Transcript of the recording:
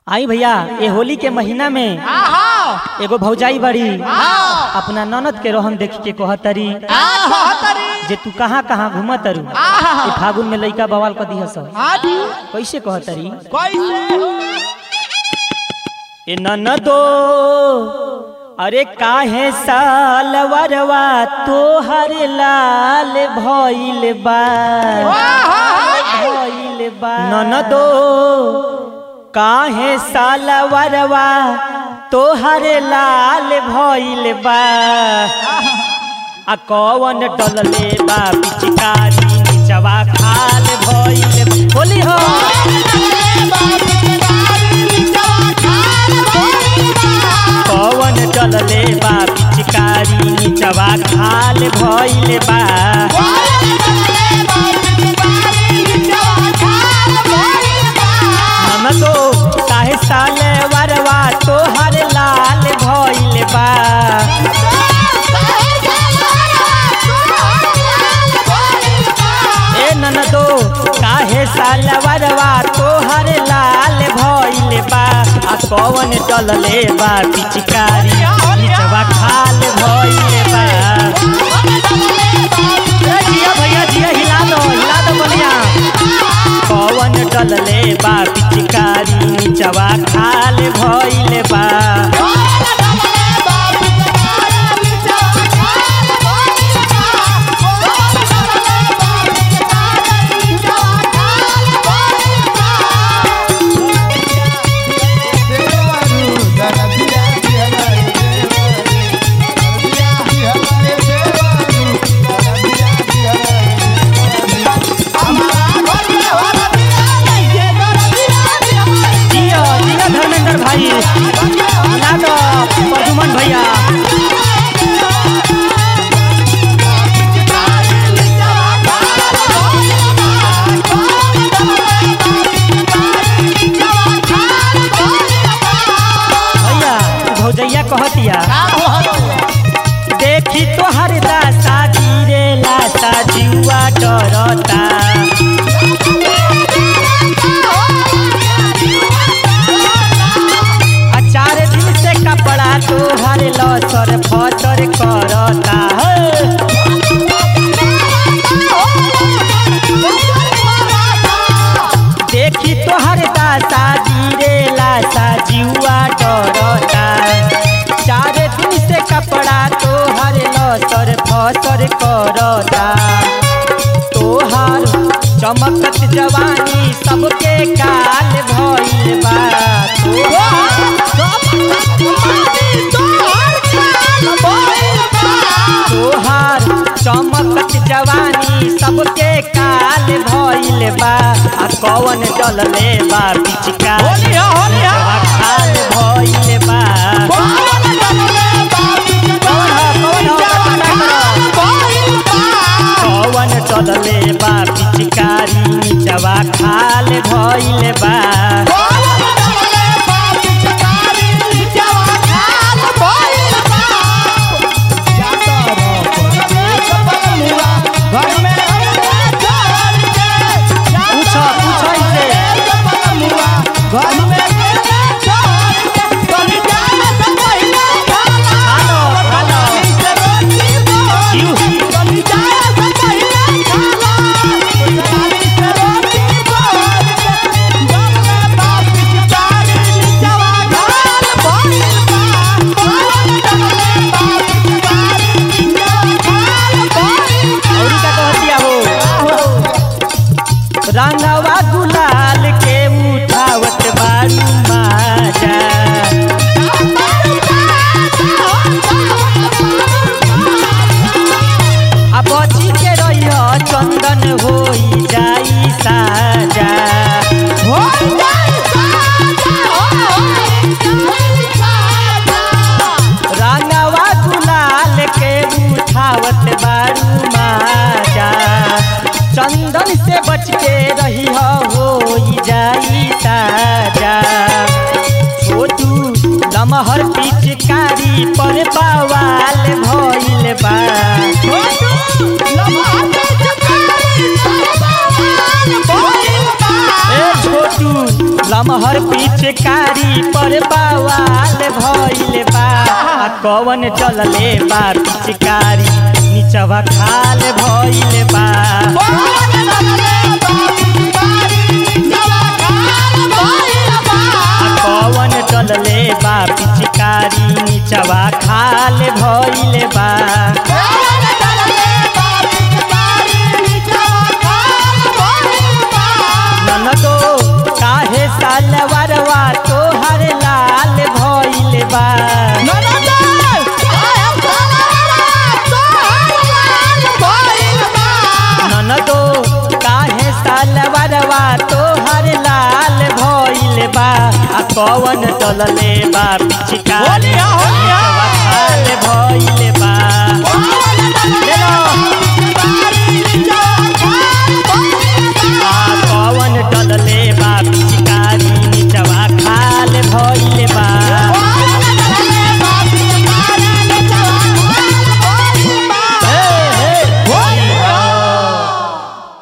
आई भैया ये होली के महीना में आहा एगो भौजाई बड़ी आहा अपना ननद के रोहन देख के कहतरी आहा तरी जे तू कहाँ कहाँ घूमत तारू आहा ई फागुन में लइका बवाल क दिहस आदि कैसे कहतरी कैसे ए ननदो अरे काहे सालवरवा तोहर लाल भइल बा भइल बा ननदो काहे सालवरवा तोहर लाल भइल बा आ कौन डलले बा पिचकारी निचवा खाल भइल होली हो कौन डलले बा पिचकारी निचवा खाल भइल बा ननदो काहे साले वरवा तोहर लाल भइल बा ए ननदो काहे साले वरवा तोहर लाल भइल बा आ कौन डलले बा पिचकारी निचवा खाल भइल बा ए जिया भैया जिया हिला दो हिला दो बलिया पवन डलले बा पिचकारी निचवा खाल भइल बा जिया जिया धर्मेंद्र भाई हिला दो प्रदुमन भैया भैया भौजैया कहतिया देखी तोहर दासा धीरे लासा जुआ डरता आ चार दिन से कपड़ा तोहर लसर फसर करता है देखी तोहर दासा धीरे लासा जुआ डरता चार दिन से कपड़ा तोहर लसर फसर करता तोहर चमकत जवानी सबके काल भइल बा तोहार तोहार चमकत जवानी सबके काल भइल बा आ कौन डलले बा पिचका होलिया, होलिया। खाल भइल बा कौन ह कौन ह पता करो कौन डलले बा पिचकारी निचवा खाल भइल बा पूछो पूछो इसे खालो खालो जीव औरी का कहतिया हो रंगवा गुलाल के उठावत बारू माजा आ बची के रहियो चंदन होई जाई साजा रंगवा गुलाल के उठावत बारू माजा चंदन से बच के रही होई जाई साजा छोटू लमहर पिचकारी पर बवाल भइल बा ए छोटू लमहर पिचकारी पर बवाल भइल बा आ कवन चलले बा पिचकारी निचवा खाल भइल बा आ कवन चलले बा पिचकारी निचवा खाल भइल बा ननदो काहे सालवरवा तोहर लाल भइल बा ननदो काहे सालवरवा तोहर लाल भइल बा आ कवन चलले बा पिचकारी